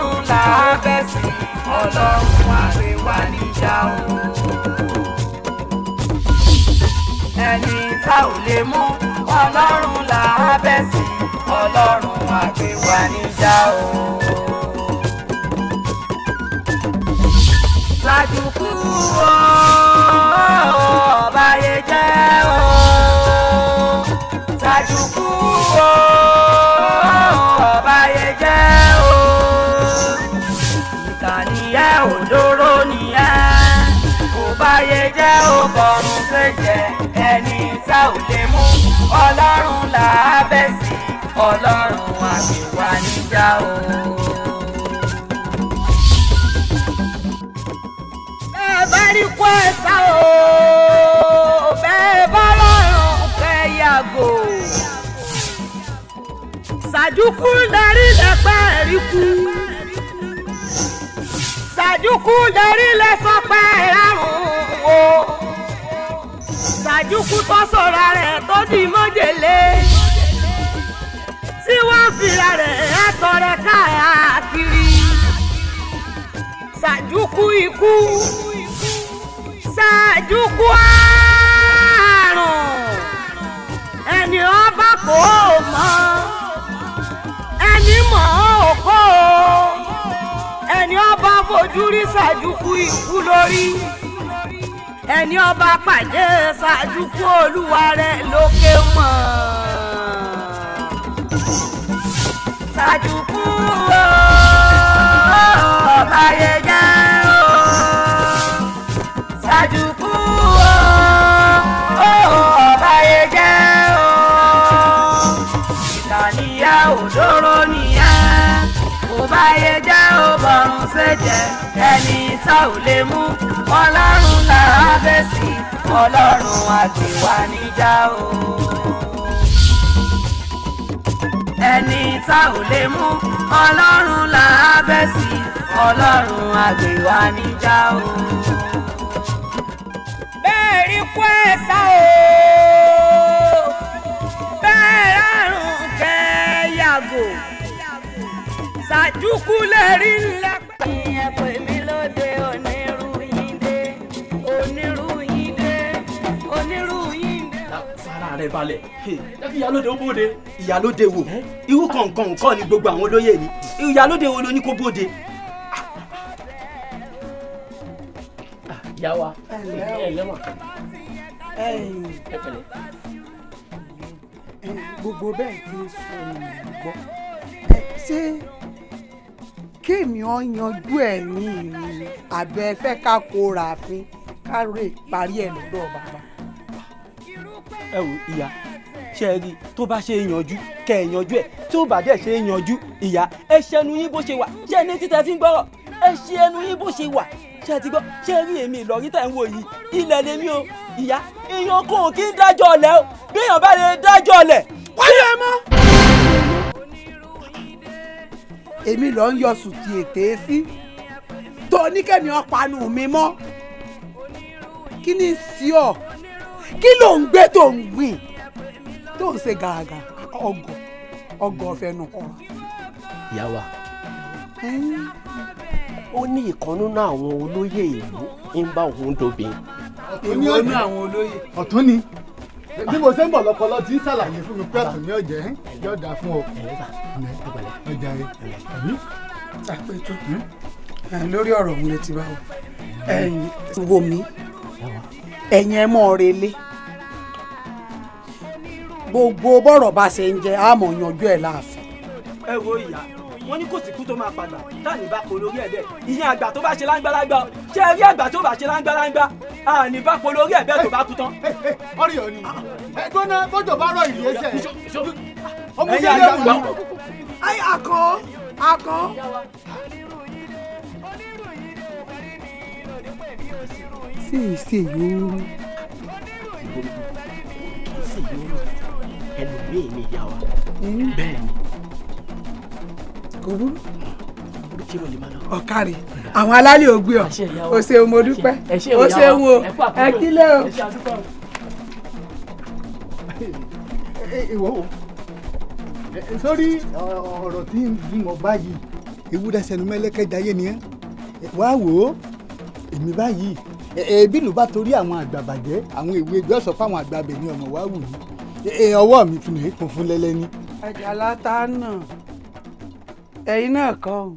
ọlọ́run là á bẹ̀ sí ọlọ́run àgbéwá níjà o. ẹni tá ò lè mú ọlọ́run là á bẹ̀ sí ọlọ́run àgbéwá níjà o. Sàjùkú o, ọba yẹ jẹ́ o. Sàjùkú o, ọba yẹ jẹ́ o. Ìkànnìyẹ òdòrò nìyẹn. Ọba yẹ jẹ́ o, bọ̀rùn ṣèjẹ́. Ẹni tá ò lè mú ọlọ́run là á bẹ̀ sí. Ọlọ́run àgbèwà níjà o. bẹ́ẹ̀ bá rí kó ẹ̀sà o bẹ́ẹ̀ bá lọ́rùn kẹ́ yàgò. Sàjúkú lẹ́rí lẹ́pẹ́ rí kú. Sàjúkú lẹ́rí lẹ́sọ̀pẹ́ rárùn o. Sàjúkú tó sọ̀rọ̀ rẹ̀ tó di mọ́jèlé. Tí wọ́n fìlà rẹ̀ ẹ̀tọ́ rẹ̀ káàkiri. Sàjúkú ikú ṣáàjúkú àrùn ẹni ọba kò mọ̀ ẹni mọ̀ ọ́ kò ẹni ọba fojú rí ṣáàjúkú ikú lórí ẹni ọba pàdé ṣáàjúkú olúwa rẹ̀ lókè mọ̀ ṣáàjúkú ọba yẹ jẹ́ o ṣàjùkú o ọba yẹ jẹ́ o ìkànnìyà òdòrò nìyà ọba yẹ jẹ́ o bọ̀rùn ṣèjẹ́ ẹni tá ò lè mú ọlọ́run là á bẹ̀ sí ọlọ́run àgbèwà níjà o ẹni tá ò lè mú ọlọ́run là á bẹ̀ sí ọlọ́run àgbèwà níjà o bẹ́ẹ̀ rí kó ẹ̀ sá o bẹ́ẹ̀ rárùn kẹ́ yàgò ṣàjùkú lè rí lẹ́pẹ́. ìyẹn pè mí lóde onírúyìndé onírúyìndé onírúyìndé. fara rẹ balẹ̀ jẹ́ kí ìyálóde ó bóde. ìyálóde wo irú kọ̀ọ̀kan nǹkan ni gbogbo àwọn olóyè ni ìyálóde wo ló ní kó bóde. ìyá wa ẹ lẹ́wọ̀n ẹ pẹ̀lẹ́. gbogbo bẹ́ẹ̀ ti ń sọ ni mò ń gbọ́ Ẹ, ṣé kéèmí ọ yanjú ẹ̀ ní ìrìn àbẹ fẹ́ ká kó ràáfin ká rè parí ẹ̀ lọ́dọ̀ bàbá. ẹ wò ìyá ṣe é rí i tó bá ṣe é yanjú kẹ ẹ yanjú ẹ tí ó bá dẹ̀ ṣe é yanjú ìyá ẹ ṣẹnu yín bó ṣe wà ṣe é ní títẹ fi ń gbọ́rọ̀ ẹ ṣe ẹnu yín bó ṣe wà ṣe ti gbọ́ ṣe rí èmi ìlọrí tẹ̀ ń wò yìí ilẹ̀ lèmi o ìyá èèyàn kò kí ń dájọ́ ọ̀lẹ́ o bí èèyàn bá lè dájọ́ ọ̀lẹ́. wáyé ẹ mọ́. èmi lọ ń yọ sùtì ètè sí tó oníkẹ́mi ọ̀pánu mi mọ́ kí ni sí ọ kí ló ń gbé tó ń gbìn tó ń ṣe gàràgà ọgọ ọgọ fẹnu kọ. ìyá wa ó ní ìkan nínú àwọn olóyè ìlú ń bá òun dobìn. èmi ò ní àwọn olóyè. ọ̀tún ni bí mo ṣe ń bọ̀ lọ́pọlọ tí ń ṣàlàyé fún mi pé ọ̀tún ni ọ̀jẹ̀ yóò dáa fún ọ. ọjà rẹ àbí. àpètò lórí ọ̀rọ̀ òun lè ti bá wọ ẹ̀yin wo mi ẹ̀yin ẹ̀ mọ́ relé gbogbo bọ́rọ̀ bá ṣe ń jẹ́ àmọ̀ yanjú ẹ̀ láàfin. ẹ wo ìyá wọn ní kò sí kú tó máa padà táàní bá polórí ẹ bẹ́ẹ̀ ìyẹn àgbà tó bá ṣe láńgbáláńgbá o ṣé ẹ rí àgbà tó bá ṣe láńgbáláńgbá àní bá polórí ẹ bẹ́ẹ̀ tó bá kú tán. ọ̀rẹ́ ọ̀ ni ẹgbọ́n náà bọ́jọ̀ bá rọ ìlú ẹsẹ̀ ọmọ ẹ̀yin ìdílé àgbà wù ní. ayé akọ akọ. sí ìṣe yòórù. ẹlòmíì ni ìyá wa bẹ́ẹ̀ ni kò burú. kí ló lè máa lọ. ọ̀kàrí àwọn alálẹ̀ ògbé ọ̀ Àṣẹ ìyá wa. o ṣeun mo dúpẹ́ Ẹ ṣé o, o ìyá ṣeun wa. o Ẹ kú àkókò. ẹ kílẹ̀ o. Ẹ ṣé àdúpẹ́ o. ìwọ o sórí ọ̀rọ̀ tí ń bímọ báyìí ewúrẹ́ sẹnu mẹ́lẹ́kẹ́ jayé ni ẹ́ wá wò ó èmi báyìí ẹbí ló bá torí àwọn àgbà bàjẹ́ àwọn ìwé ẹgbẹ́ ọ̀sọ́ fáwọn àgbà abẹ ní ọmọ wa wù yìí ọwọ́ mi fún mi kún fún lẹ́lẹ́ ní. àjàlá tá a nà ẹ̀yin náà kọ́ ọ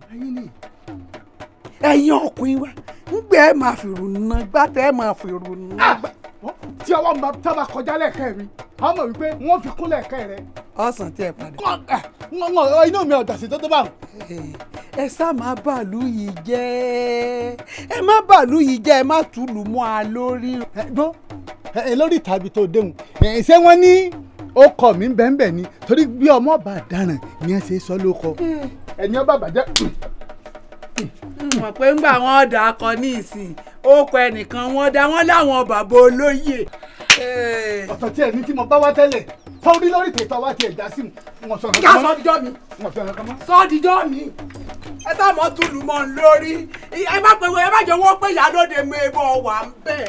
ẹ̀yin ọkùnrin wa ńgbẹ́ ẹ̀ máa fìrù ná gbàtẹ́ ẹ̀ máa fìrù ná. tí ọwọ́ mi bá bá kọjá lẹ́ẹ̀kẹ́ mi àwọn mọ̀ wípé wọ́n fi kún lẹ́ẹ̀kẹ́ rẹ. ọ̀sán tí ẹ padà. inú mi ọ̀dà sí tó tó bá wọn. ẹ sá máa bàálù yìí jẹ́ ẹ má bàálù yìí jẹ́ ẹ má túlù mọ́ a lórí. ẹ gbọ́ ẹ lórí tàbí tó déhùn ẹ ṣé wọ́n ní ọkọ mi bẹ́ẹ̀nbẹ́ẹ̀ ni torí bí ọmọ bá dáràn ni ẹ ṣe sọ lóko ẹni ọba bàjẹ́. mọ̀ pé ńgbà wọn dà akọ ní ìsìn ó kọ ẹnìkan wọn dá wọn láwọn bàbá olóyè. ọ̀tọ̀ tí ẹni tí mo bá wá tẹ́lẹ̀ tọ́rí lórí tètè wá tiẹ̀ já sí wọn sọ̀rọ̀ ìyá sọ́díjọ́ mi wọn sọ̀rọ̀ kan mọ́. sọ́díjọ́ mi ẹ tá mọ́ túlù mọ́ ń lórí ẹ má pè ẹ má jẹ́ wọ́n pé ìyálóde mi bọ̀ wà ń bẹ̀.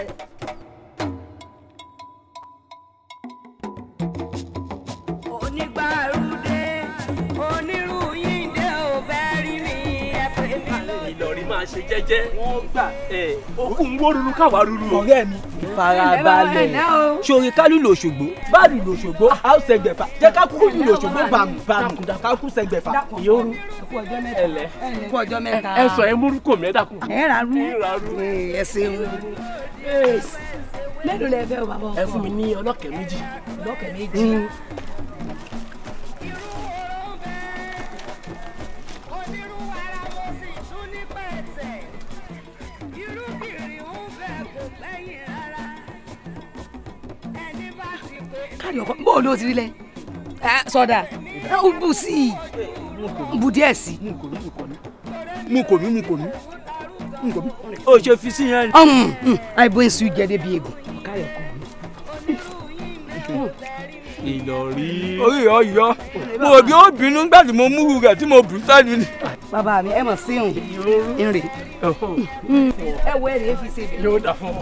onígbàrúdé onírúyìndé ò fẹ́ rí mi ẹ pè mí lóde. Ìlọrí máa ṣe jẹ́jẹ́. Wọ́n gbà ẹ̀ okùn wó ruru káwa ruru. Ọ̀rẹ́ mi farabalẹ̀. Ṣòrí kálù lòṣogbo. Báàlù lòṣogbo. A ó sẹgbẹ̀fà. Jẹ́ ká kúkú lù lòṣogbo bàmù bàmù. Ká kú sẹgbẹ̀fà. Ìyóru. Ẹ̀lẹ́. kú ọjọ́ mẹ́ta. Ẹ sọ ẹ múrú kò mí ẹ dákun. ẹ rà rú. ẹ ṣeun. mélòó lẹ fẹ́ o bàbá ọkọ. Ẹ fún mi ní ọlọ́kẹ́ méjì. lọ́kẹ̀ méjì. onírú ara mo sì tún ní pẹ̀tẹ̀ irúbìnrin ń fẹ́ kò gbẹ̀yìn rárá ẹni bá ti pé káàdì ọkọ bó o ló ti rí lẹ. ẹ sọdà ẹ ó bù sí i bù díẹ̀ sí i. mú kò mí mú kò mí mú kò mí. Ó ṣe fi sí yẹn. àìbó èsù jẹ débi egbò. káàdì ọkọ mi. Ìlọrí. Orí ọ̀ yọ. Mo ò bí ó bínú nígbà tí mo múru rẹ̀ tí mo bù sẹ́nu ni. bàbá mi ẹ mọ̀ sí òun ìrè. ẹ wo èrè fi ṣe bẹ̀. Yóò dà fún ọ.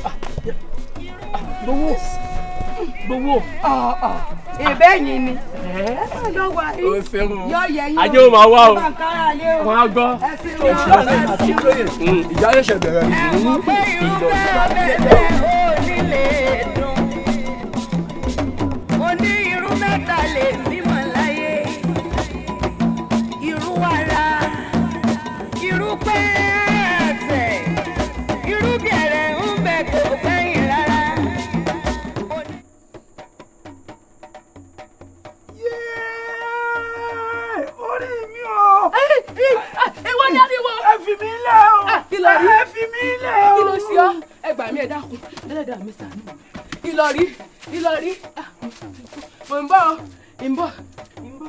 Gbowó. Gbowó. ìbẹ́ yìí ni. ẹ lọ wà Ó yìí. ṣeun. yọ yẹ yín Ajé ó máa wá o. ẹ bá ń kára lé o. Wọ́n á gbọ́. ẹ sì ń lọ. Ìjà yóò ṣẹ̀ bẹ̀rẹ̀ ẹ mọ̀ pé irú abẹ́rẹ́ ò ní lè dùn oní irú mẹ́ta lè bímọ láyé irú wàrà irú pẹ́ẹ́tẹ̀ irú gẹ̀rẹ̀ ń bẹ kò gbẹ̀yìn rárá. Oní- orí mi o. ìwọ ni ariwo. ẹ fi mí lẹ̀ o. kí ló rí? ẹ fi mí lẹ̀ o. kí ló ṣe ọ ẹ gbà mí ẹ dákun ẹlẹ́dàá mi ṣàánú mi. Ìlọrí Ìlọrí ah, mo ń bọ̀ ọ́, ń bọ̀ ń bọ̀.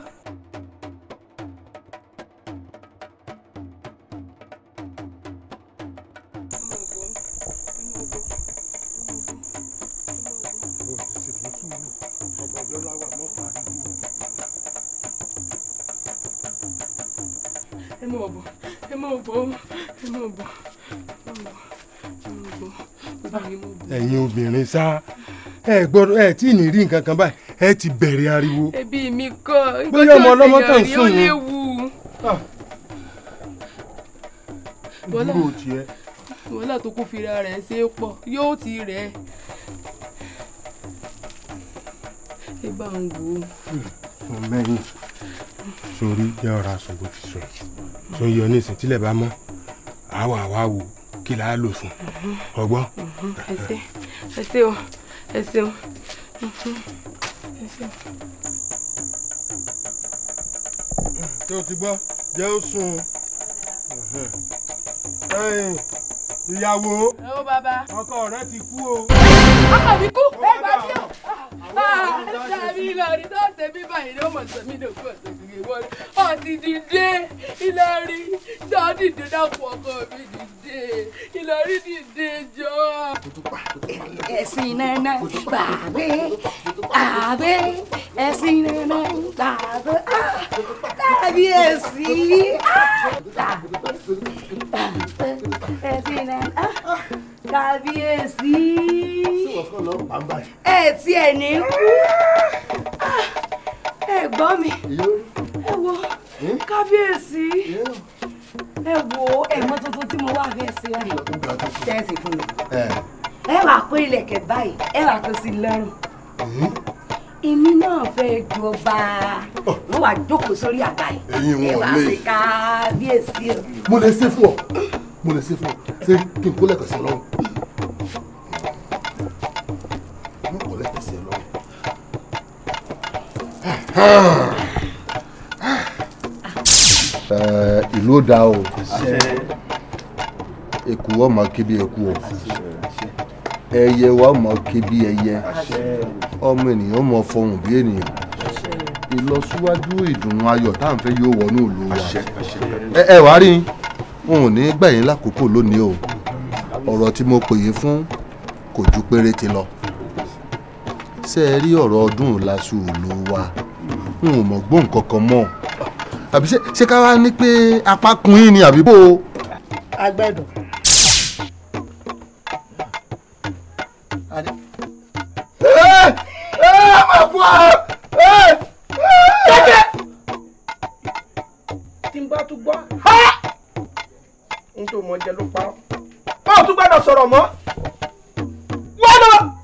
ẹ mọ̀ bọ̀ ẹ mọ̀ bọ̀ ẹ mọ̀ bọ̀ ẹ mọ̀ bọ̀ ẹ mọ̀ bọ̀ obìnrin mo bọ̀. ẹ̀yin obìnrin sá ẹ gbọ́dọ̀ ẹ tí ì ní rí nǹkan kan báyìí ẹ ti bẹ̀rẹ̀ ariwo. ẹbí mi kọ́ Bóyá ọmọ ọlọ́mọ kan ó sùn ni. léwu. Bọ́lá. dúró tiẹ̀. wàhálà tó kún fira rẹ̀ ṣe é pọ̀ yóò ti rẹ̀ ẹ́. ẹ bá ń wò ó. mo mẹ́yìn sórí jẹ́ ọ̀rọ̀ aṣọ bó ti sọ tó yọ ní ìsìn tílẹ̀ bá mọ́ àwa àwa wò kí là á lò fún ọgbọ́n. ẹ ṣé ẹ ṣé o ẹ ṣeun. ẹ ṣeun. tí o ti gbọ́ jẹ́ ó sùn ẹ̀yìn ìyàwó ẹ ó bàbá. ọkọ rẹ ti kú o. ọkọ mi kú ẹ gbà mí o. Dàbí Ìlọrí tó ṣe bí báyìí ló mọ̀ sọ mí lòkú ọ̀sẹ̀ kìkì wọ́n. Ọ̀ ti dìde Ìlọrí jọ dìde dákun ọkọ mi dìde Ìlọrí dìde jọ. ẹ̀sìn nana gbàgbé gbàgbé ẹ̀sìn nana gbàgbé tàbí èsì ẹ̀sìn nana tàbí èsì ẹ̀ tí ẹ̀ ní kú ẹ̀ gbọ́ mi ẹ wo kábíyèsí ẹ wo ẹ̀mọ́ tuntun tí mo wá fẹ́ ṣe ẹ̀ tẹ́sí fún mi ẹ ẹ wàá kó ilẹ̀kẹ̀ báyìí ẹ wàá kó sí lọ́rùn èmi náà fẹ́ jọba wọ́n wàá jókòó sórí àga yìí Ẹ̀yin ẹ wọn wàá lè. ṣe kábíyèsí o. mo lè ṣe fún ọ mo lè ṣe fún ọ ṣé kí n kó lẹ́kọ̀ọ́ sí ẹ lọ́rùn. mo kó lẹ́kọ̀ọ́ sí ẹ lọ́rùn. Ẹ, ìlú ó dáa o èkú ọmọ kébí èkú o ẹyẹ wa ọmọ kébí ẹyẹ ọmọ ènìyàn ọmọ fọhùn bí ènìyàn ìlọsíwájú ìdùnnú ayọ̀ tá à ń fẹ́ yóò wọnú ìlú wa ẹ ẹ wá rí n ò ní gbà yín lákòókò lónìí o ọ̀rọ̀ tí mo pè yín fún kò ju péréte lọ ṣé ẹ rí ọ̀rọ̀ ọdún ìlàsù ìlú wa n ò mọ̀ gbóhùn kankan mọ́ àbí ṣé ṣé ká wá ní pé apá kun yín ni àbí bò ó. agbẹ́dọ̀. tí n bá tún gbọ́ n tó mọ jẹ ló pa ọ́ ọ́ tún gbọ́dọ̀ sọ̀rọ̀ mọ́ wọ́n lọ.